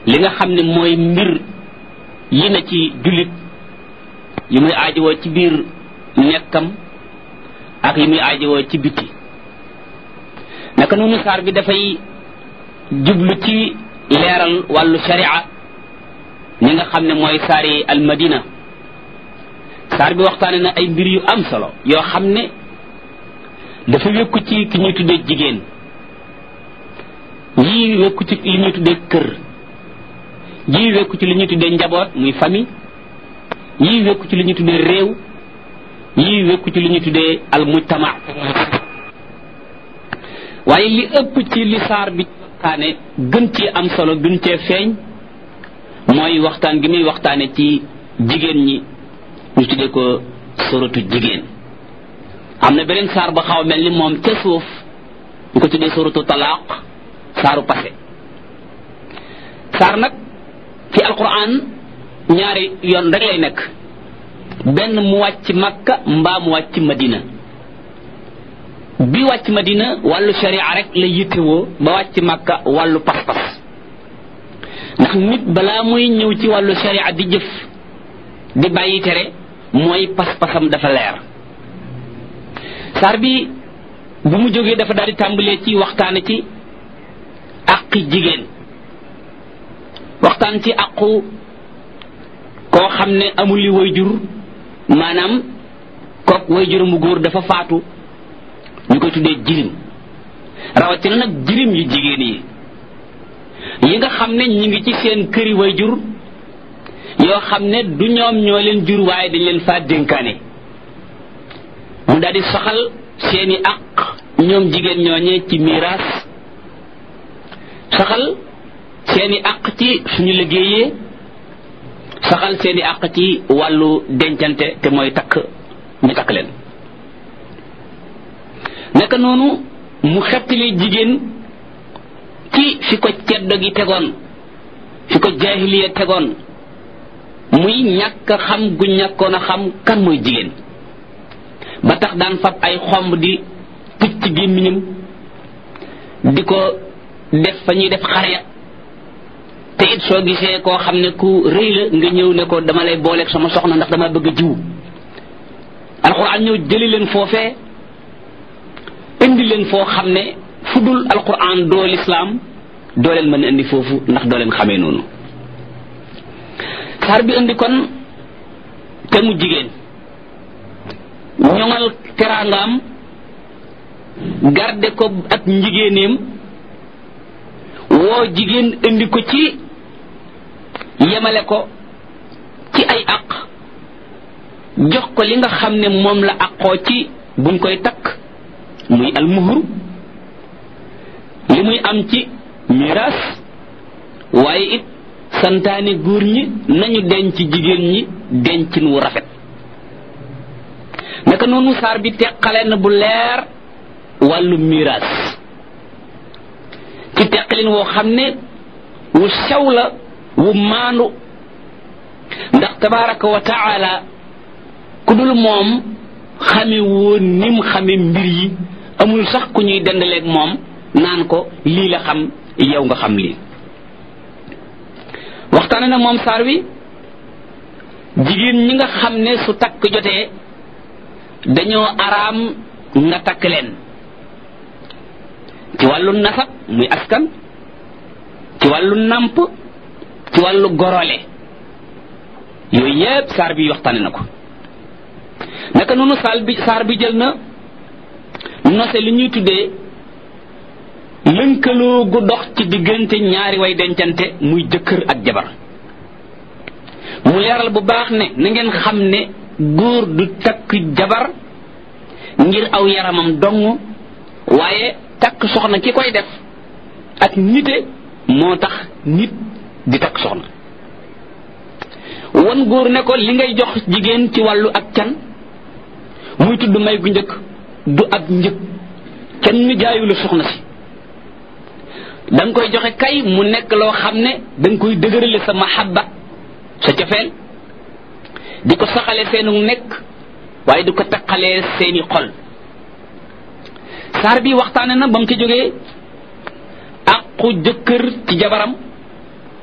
li nga xam ne mooy mbir yi na ci jullit yi muy aajowoo ci biir nekkam ak yi muy aajowoo ci biti naka noonu saar bi dafay jublu ci leeral wàllu sharia ñi nga xam ne mooy saari almadina saar bi waxtaane na ay mbir yu am solo yoo xam ne dafa wékku ci ki ñuy tuddee jigéen yii wékku ci li ñuy tuddee kër yii wékku ci li ñuy tuddee njaboot muy famille yii wékku ci li ñuy tuddee réew yii wékku ci li ñuy tuddee al mujtama waaye li ëpp ci li saar bi waxtaane gën cee am solo gën cee feeñ mooy waxtaan gi muy waxtaane ci jigéen ñi ñu tuddee ko suratu jigéen am na beneen saar ba xaw a mel ni moom ca suuf ñu ko tuddee suratu talaaq saaru passé saar nag fi alquran ñaari yoon rek lay nekk benn mu wàcc makka mbaa mu wàcc madina bi wàcc madina wàllu sharia rek la yittewoo ba wàcc makka wàllu pas-pas ndax nit balaa muy ñëw ci wàllu sharia di jëf di bàyyi tere mooy pas-pasam dafa leer saar bi bu mu jógee dafa daal di tàmbalee ci waxtaane ci àqi jigéen waxtaan ci àqu koo xam ne amul li way jur maanaam kook way jur mu góor dafa faatu ñu koy tuddee jirim rawatina nag jirim yu jigéen yi yi nga xam ne ñi ngi ci seen këri way jur yoo xam ne du ñoom ñoo leen jur waaye dañ leen faa dénkaane mu daal di soxal seeni àq ñoom jigéen ñooñee ci miraas saxal seeni àq ci suñu liggéeyee saxal seeni àq ci wàllu dencante te mooy takk ñu takk leen naka noonu mu xettali jigéen ci fi ko ceddo gi tegoon fi ko jaahiliya tegoon muy ñàkk xam gu ñàkkoon a xam kan mooy jigéen ba tax daan fab ay xomb di tëj ci gémmiñam di ko def fa ñuy def xare te it soo gisee koo xam ne ku rëy la nga ñëw ne ko dama lay booleeg sama soxna ndax dama bëgg a jiw alxuraan ñëw jëli leen foofee indi leen foo xam ne fu dul alxuraan doo lislaam doo leen mën a indi foofu ndax doo leen xamee noonu saar bi indi kon te mu jigéen ñoŋal teraangaam garde ko ak njigéeneem woo jigéen indi ko ci yemale ko ci ay aq jox ko li nga xam ne moom la aqoo ci buñ koy takk muy almuhur li muy am ci miraas waaye it santaane góor ñi nañu denc jigéen ñi dencin wu rafet naka noonu saar bi teqale na bu leer wàllu miraas ci teqalin woo xam ne wu sew la wu maandu ndax tabaraka wa taala ku dul moom xame woon nim xame mbir yi amul sax ku ñuy dendaleeg moom naan ko lii la xam yow nga xam lii waxtaane na moom saar wi jigéen ñi nga xam ne su takk jotee dañoo araam nga takk leen ci wàllu nasab muy askan ci wàllu namp ci wàllu gorole yooyu yépp saar bi waxtaane na ko naka noonu saal bi saar bi jël na nose li ñuy tuddee lënkaloo gu dox ci diggante ñaari way dencante muy jëkkër ak jabar mu leeral bu baax ne na ngeen xam ne góor du takk jabar ngir aw yaramam dong waaye takk soxna ki koy def ak nite moo tax nit di takk soxna wan góor ne ko li ngay jox jigéen ci wàllu ak can muy tudd may gu njëkk du ab njëg kenn jaayu la soxna si da nga koy joxe kay mu nekk loo xam ne da nga koy dëgërale sa mahabba sa cofeel di ko saxale seenu nekk waaye di ko taqalee seeni xol saar bi waxtaane na ba mu ci jógee aqu jëkkër ci jabaram